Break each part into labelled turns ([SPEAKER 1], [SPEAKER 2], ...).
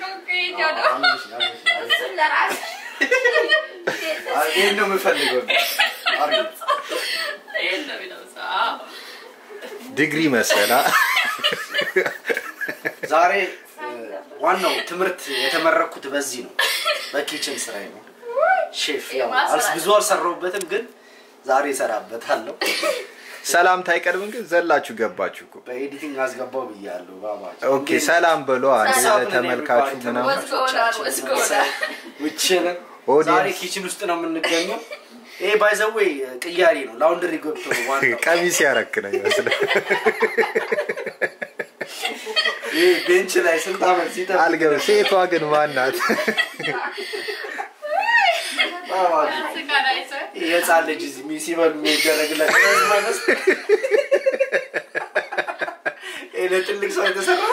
[SPEAKER 1] አምሽ፣ አምሽ፣ አሪፍ።
[SPEAKER 2] እሱን ለራስህ
[SPEAKER 1] አይ፣ ይሄን ነው የምፈልገው። አሪፍ።
[SPEAKER 3] ዲግሪ መሰላ
[SPEAKER 1] ዛሬ እ፣ ዋናው ትምህርት የተመረኩት በዚህ ነው፣ በኪችን ስራዬ ነው። ሼፍ ያው አልስ- ብዙ አልሰራሁበትም፣ ግን ዛሬ እሰራበታለሁ።
[SPEAKER 3] ሰላምታ አይቀድምም ግን ዘላችሁ ገባችሁ እኮ።
[SPEAKER 1] በኤዲቲንግ አስገባው ብያለሁ። ባባ
[SPEAKER 3] ኦኬ ሰላም በሎ አንዴ ለተመልካቹ ምናምን
[SPEAKER 2] What's going on? What's going on?
[SPEAKER 1] ውችንም
[SPEAKER 3] Audience-
[SPEAKER 1] ዛሬ ኪችን ውስጥ ነው የምንገኘው። ይሄ ባይዘዌ ቅያሬ ነው፣ ላውንደሪ ገብቶ ነው ዋናው።
[SPEAKER 3] ቀሚስ ያረክ ነው ይመስላል።
[SPEAKER 1] ይሄ ቤንች ላይ ስንት ዓመት ሲጠብቅ
[SPEAKER 3] አልገብ ሴቷ ግን ማናት?
[SPEAKER 1] ባባ ይሄ የህፃን ልጅ እዚህ ሚ- ሲበሉ የሚደረግለት ማለት ይሄ ለትልቅ ሰው የተሰራ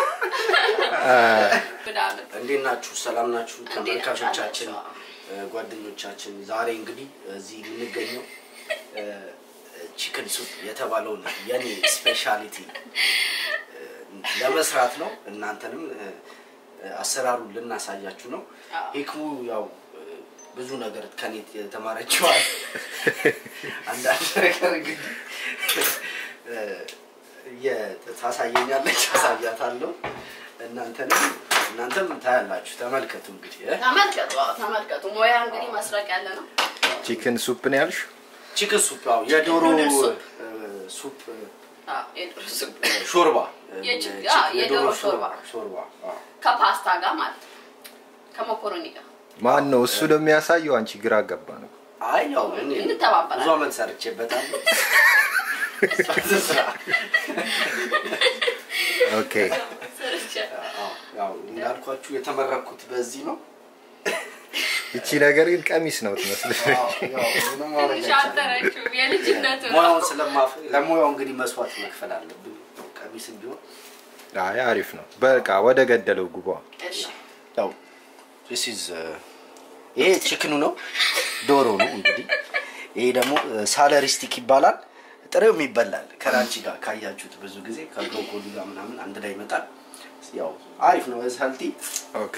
[SPEAKER 1] እንዴት ናችሁ? ሰላም ናችሁ? ተመልካቾቻችን፣ እ፣ ጓደኞቻችን ዛሬ እንግዲህ እዚህ የምንገኘው ቺክን ሱፕ የተባለውን የኔ ስፔሻሊቲ እ፣ ለመስራት ነው። እናንተንም እ፣ አሰራሩን ልናሳያችሁ ነው። ሂክሙ ያው እ፣ ብዙ ነገር ከኔ የተማረችዋል። አንዳንድ ነገር እንግዲህ እ፣ የ- ታሳየኛለች፣ አሳያታለሁ። እናንተንም እናንተም ታያላችሁ። ተመልከቱ እንግዲህ እ?
[SPEAKER 2] ተመልከቱ አዎ፣ ተመልከቱ ሙያ እንግዲህ መስረቅ ያለ ነው።
[SPEAKER 3] ቺክን ሱፕ ነው ያልሽ?
[SPEAKER 1] ቺክን ሱፕ ያው የዶሮ
[SPEAKER 2] ኑድል ሱፕ።
[SPEAKER 1] እ፣ ሱፕ እ፣
[SPEAKER 2] አዎ፣ የዶሮ ሱፕ
[SPEAKER 1] ሾርባ
[SPEAKER 2] የቺ-
[SPEAKER 1] እ፣
[SPEAKER 2] አዎ፣ የዶሮ ሾርባ።
[SPEAKER 1] ሾርባ አዎ።
[SPEAKER 2] ከፓስታ ጋር ማለት ነው። ከመኮሮኒ ጋር
[SPEAKER 3] ማን ነው እሱ ነው የሚያሳየው? አንቺ ግራ ገባ ነው።
[SPEAKER 1] አይ ያው እኔ
[SPEAKER 2] እንተባበራለን።
[SPEAKER 1] ብዙ አመት ሰርቼበታለሁ። ስራ
[SPEAKER 3] ኦኬ
[SPEAKER 1] አዎ፣ ያው እንዳልኳችሁ የተመረኩት በዚህ ነው።
[SPEAKER 3] እቺ ነገር ግን ቀሚስ ነው ትመስል።
[SPEAKER 1] አዎ፣ ያው ምንም ማድረግ አይቻልም።
[SPEAKER 2] ሻጠረችው የልጅነቱ ነው።
[SPEAKER 1] ሙያውን ስለማፍ ለሙያው እንግዲህ መስዋዕት መክፈል አለብን። ቀሚስም ቢሆን
[SPEAKER 3] አይ አሪፍ ነው። በቃ ወደ ገደለው ጉባ።
[SPEAKER 2] እሺ
[SPEAKER 1] ያው this is uh, ይሄ ቺክኑ ነው፣ ዶሮ ነው እንግዲህ። ይሄ ደግሞ ሳለሪ ስቲክ ይባላል። ጥሬውም ይበላል ከራንቺ ጋር ካያችሁት ብዙ ጊዜ ከብሮኮሊ ጋር ምናምን አንድ ላይ ይመጣል። ያው አሪፍ ነው ሰልቲ።
[SPEAKER 3] ኦኬ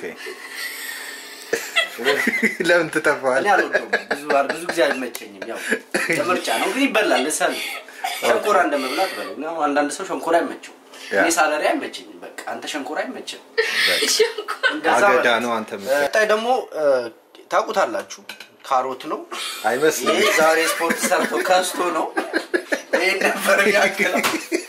[SPEAKER 3] ለምን ትተፋዋል?
[SPEAKER 1] እኔ አልወደውም ብዙ ብዙ ጊዜ አይመቸኝም። ያው ምርጫ ነው ግን ይበላል። ሰል ሸንኮራ እንደመብላት በለው። እኔ አሁን አንዳንድ ሰው ሸንኮራ አይመቸው፣
[SPEAKER 3] ያ።
[SPEAKER 1] እኔ ሳለሪ አይመቸኝም። በቃ አንተ ሸንኮራ አይመችም።
[SPEAKER 2] ሽንኩርት
[SPEAKER 1] እንደዛ
[SPEAKER 3] አገዳ
[SPEAKER 1] በለው።
[SPEAKER 3] ነው አንተ የምትለው።
[SPEAKER 1] ቀጣይ ደግሞ እ፣ ታውቁታላችሁ ካሮት ነው።
[SPEAKER 3] አይመስልም።
[SPEAKER 1] ይሄ ዛሬ ስፖርት ሰርቶ ከስቶ ነው። ይሄን ነበር ያክለው።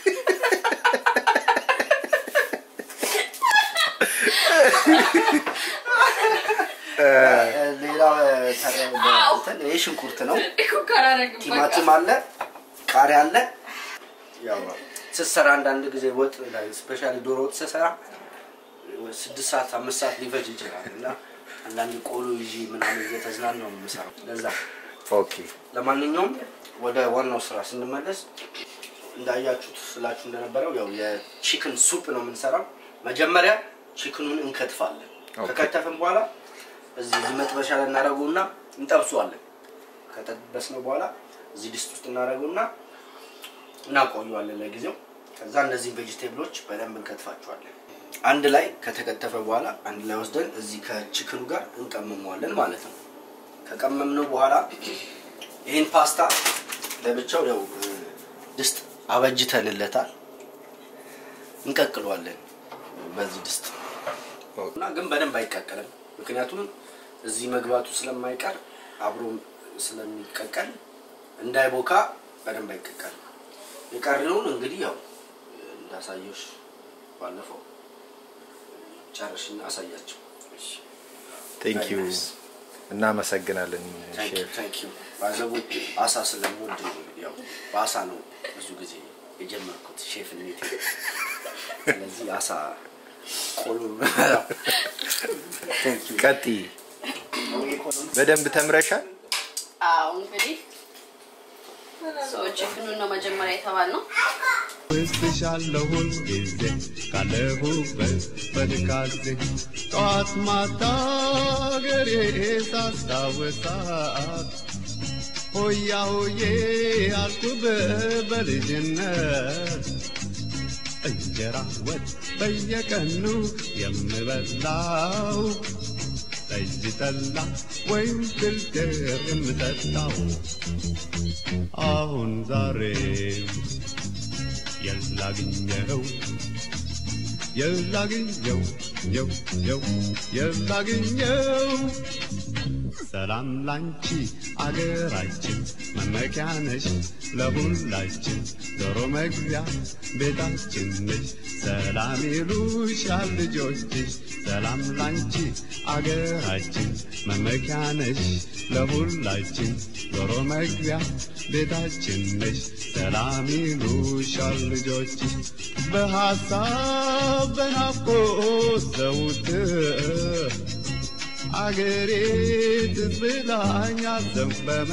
[SPEAKER 1] ሌላ እንትን ይሄ ሽንኩርት ነው።
[SPEAKER 2] ኩከር አደረግን በቃ።
[SPEAKER 1] ቲማቲም አለ፣ ቃሪያ አለ። ያው ስትሰራ አንዳንድ ጊዜ ወጥ ላይ ስፔሻሊ ዶሮ ወጥ ስትሰራ ስድስት ሰዓት አምስት ሰዓት ሊፈጅ ይችላል እና አንዳንድ ቆሎ ይዤ ምናምን እየተዝናን ነው የምሰራው። ለዛ
[SPEAKER 3] ኦኬ
[SPEAKER 1] ለማንኛውም ወደ ዋናው ስራ ስንመለስ እንዳያችሁት ስላችሁ እንደነበረው ያው የቺክን ሱፕ ነው የምንሰራው። መጀመሪያ ቺክኑን እንከትፋለን።
[SPEAKER 3] ኦኬ።
[SPEAKER 1] ከከተፍን በኋላ እዚህ እዚህ መጥበሻ ላይ እናደርገውና እንጠብሰዋለን። ከጠበስነው በኋላ እዚህ ድስት ውስጥ እናደርገውና እናቆየዋለን ለጊዜው። ከዛ እነዚህን ቬጅቴብሎች በደንብ እንከትፋቸዋለን። አንድ ላይ ከተከተፈ በኋላ አንድ ላይ ወስደን እዚህ ከቺክኑ ጋር እንቀመመዋለን ማለት ነው። ከቀመምነው በኋላ ይህን ፓስታ ለብቻው ያው እ፣ ድስት አበጅተንለታል። እንቀቅለዋለን በዚህ ድስት እና ግን በደንብ አይቀቀልም። ምክንያቱም እዚህ መግባቱ ስለማይቀር አብሮ ስለሚቀቀል እንዳይቦካ በደንብ አይቀቀልም። የቀረውን እንግዲህ ያው እንዳሳየሽ ባለፈው ጨርሽና አሳያቸው።
[SPEAKER 3] ቴንክ ዩ
[SPEAKER 1] Very nice.
[SPEAKER 3] እናመሰግናለን ሼፍ።
[SPEAKER 1] ታንክ ዩ ባዘቡ አሳ ስለምወድ ነው እንግዲህ ያው በአሳ ነው ብዙ ጊዜ የጀመርኩት ሼፍነት። ስለዚህ አሳ ቆሎ ታንክ ዩ
[SPEAKER 3] ቀጥይ። በደንብ ተምረሻል?
[SPEAKER 2] አዎ እንግዲህ ሰዎች ችክኑን ነው መጀመሪያ የተባልነው።
[SPEAKER 4] ወስሻለሁ ጊዜ ካለሁበት በድካዜ ጠዋት ማታ ገሬ ሳስታውሳት ሆያ ሆዬ አልኩብ በልጅነት እንጀራ ወጥ በየቀኑ የምበላው ጠጅ ጠላ ወይም ፍልፍል የምጠጣው አሁን ዛሬ የላግኘው የላግኘው የው የው የላግኘው ሰላም ላንቺ አገራችን መመኪያ ነሽ ለሁላችን ዶሮ መግቢያ ቤታችን ነሽ ሰላም ይሉሻል ልጆችሽ ሰላም ላንቺ አገራችን መመኪያ ነሽ ለሁላችን ዶሮ መግቢያ ቤታችን ነሽ ሰላም ይሉሻል ልጆችሽ በሐሳብ በናፍቆት ዘውትር አገሬ ትዝ ብላኝ አዘንበመ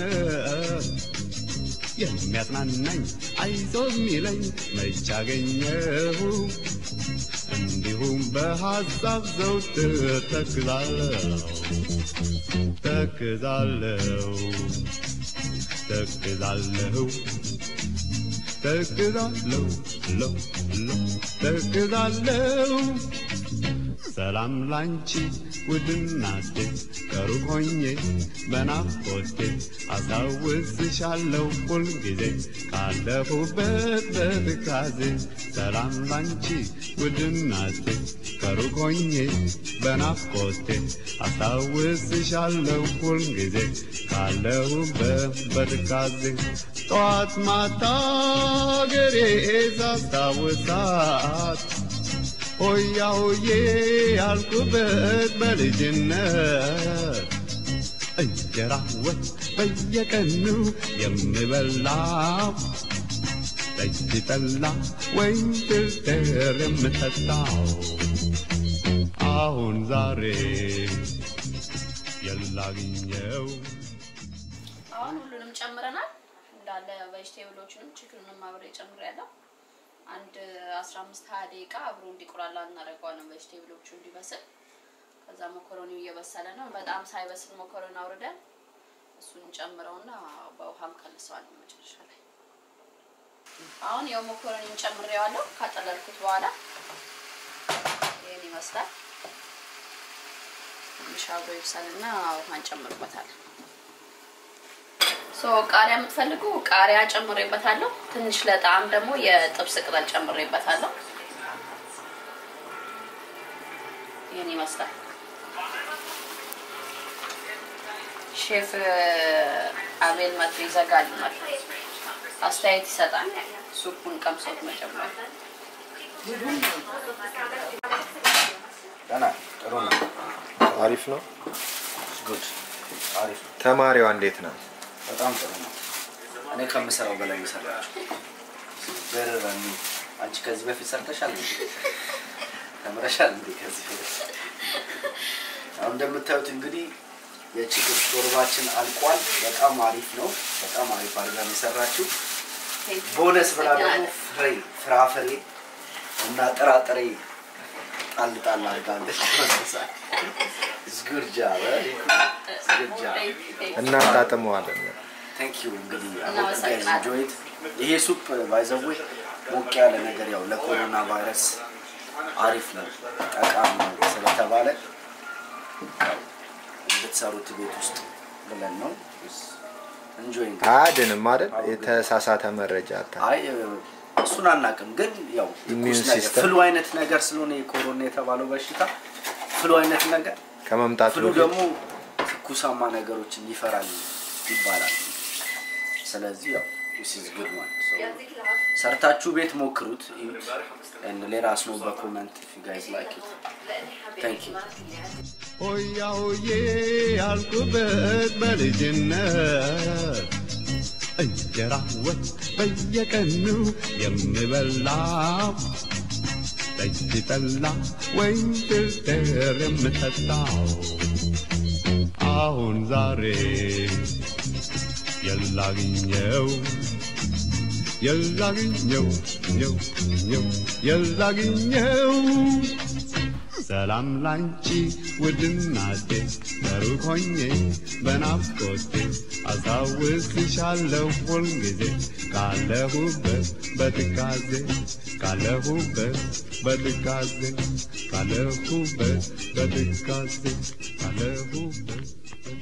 [SPEAKER 4] የሚያጽናናኝ አይዞ የሚለኝ መች አገኘሁ እንዲሁም በሐሳብ ዘውትር ተክዛለሁ ተክዛለሁ ተክዛለሁ ተክዛለሁ ለው ለው ተክዛለሁ ሰላም ላንቺ ውድናቴ ከሩቅ ሆኜ በናፍቆቴ አስታውስሻለሁ ሁልጊዜ ካለፉበት በትካዜ ሰላም ላንቺ ውድናቴ ከሩቅ ሆኜ በናፍቆቴ አስታውስሻለሁ ሁልጊዜ ካለሁበት በትካዜ ጠዋት ማታ ገሬ ሳስታውሳት ሆያ ሆዬ ያልኩበት በልጅነት እንጀራ ወጥ በየቀኑ የምበላው ጠጅ ጠላ ወይም ፍልፍል የምጠጣው አሁን ዛሬ የላግኘው
[SPEAKER 2] አሁን ሁሉንም ጨምረናል እንዳለ ቬጅቴብሎችንም ቺክኑንም አብሬ ጨምሬያለሁ። አንድ 15 20 ደቂቃ አብሮ እንዲቆላላ እናደርገዋለን ቬጅቴብሎቹ እንዲበስል። ከዛ መኮረኒው እየበሰለ ነው። በጣም ሳይበስል መኮረኒ አውርደን እሱን እንጨምረውና በውሃም ከልሰዋለን መጨረሻ ላይ። አሁን ያው መኮረኒውን ጨምሬዋለሁ ካጠለልኩት በኋላ ይህን ይመስላል። ትንሽ አብሮ ይብሰልና ውሃ እንጨምርበታለን። ሶ ቃሪያ የምትፈልጉ ቃሪያ ጨምሬበታለሁ። ትንሽ ለጣዕም ደግሞ የጥብስ ቅጠል ጨምሬበታለሁ። ይህን ይመስላል። ሼፍ አቤል መቶ ይዘጋልናል፣ አስተያየት ይሰጣል። ሱፑን ቀምሶት መጀመሪያ
[SPEAKER 1] ደህና ጥሩ ነው።
[SPEAKER 3] አሪፍ ነው።
[SPEAKER 1] ጉድ አሪፍ ነው።
[SPEAKER 3] ተማሪዋ እንዴት ነው?
[SPEAKER 1] በጣም ጥሩ ነው። እኔ ከምሰራው በላይ ይሰራችሁ። በረራኒ አንቺ ከዚህ በፊት ሰርተሻል እንዴ? ተምረሻል እንዴ ከዚህ በፊት? አሁን እንደምታዩት እንግዲህ የችግር ሾርባችን አልቋል። በጣም አሪፍ ነው። በጣም አሪፍ አድርጋ ነው የሰራችው። ቦነስ ብላ ደግሞ ፍሬ ፍራፍሬ እና ጥራጥሬ ጣል ጣል አድርጋለች። ዝጉርጃ ዝጉርጃ
[SPEAKER 3] እናጣጥመዋለን።
[SPEAKER 1] ቴንክ ዩ እንግዲህ
[SPEAKER 2] እናመሰግናለን።
[SPEAKER 1] ኢንጆይት ይሄ ሱፕ ባይዘዌ ሞቅ ያለ ነገር ያው ለኮሮና ቫይረስ አሪፍ ነው ጠቃሚ ነው ስለተባለ ያው እንድትሰሩት ቤት ውስጥ ብለን ነው እንጆይ
[SPEAKER 3] አያድንም አይደል? የተሳሳተ መረጃ አታ
[SPEAKER 1] አይ እሱን አናውቅም፣ ግን ያው
[SPEAKER 3] Immune
[SPEAKER 1] ትኩስ ነገር
[SPEAKER 3] system።
[SPEAKER 1] ፍሉ አይነት ነገር ስለሆነ የኮሮና የተባለው በሽታ ፍሉ አይነት ነገር
[SPEAKER 3] ከመምጣቱ
[SPEAKER 1] ፍሉ
[SPEAKER 3] በፊት
[SPEAKER 1] ደግሞ ትኩሳማ ነገሮችን ይፈራል ይባላል። ስለዚህ ያው this is good one. So, ሰርታችሁ ቤት ሞክሩት እዩት and let us know በኮመንት if you guys like it. Thank you.
[SPEAKER 4] ሆያ ሆዬ ያልኩበት በልጅነት እንጀራ ወጥ በየቀኑ የምበላው ጠጅ ጠላ ወይም ፍልፍል የምጠጣው አሁን ዛሬ የላግኘው የላግኘው ኘው ኘው የላግኘው ሰላም ላንቺ ውድናቴ በሩቅ ሆኜ በናፍቆቴ አስታውስሻለሁ ሁልጊዜ ካለሁበት በትካዜ ካለሁበት በትካዜ ካለሁበት በትካዜ ካለሁበት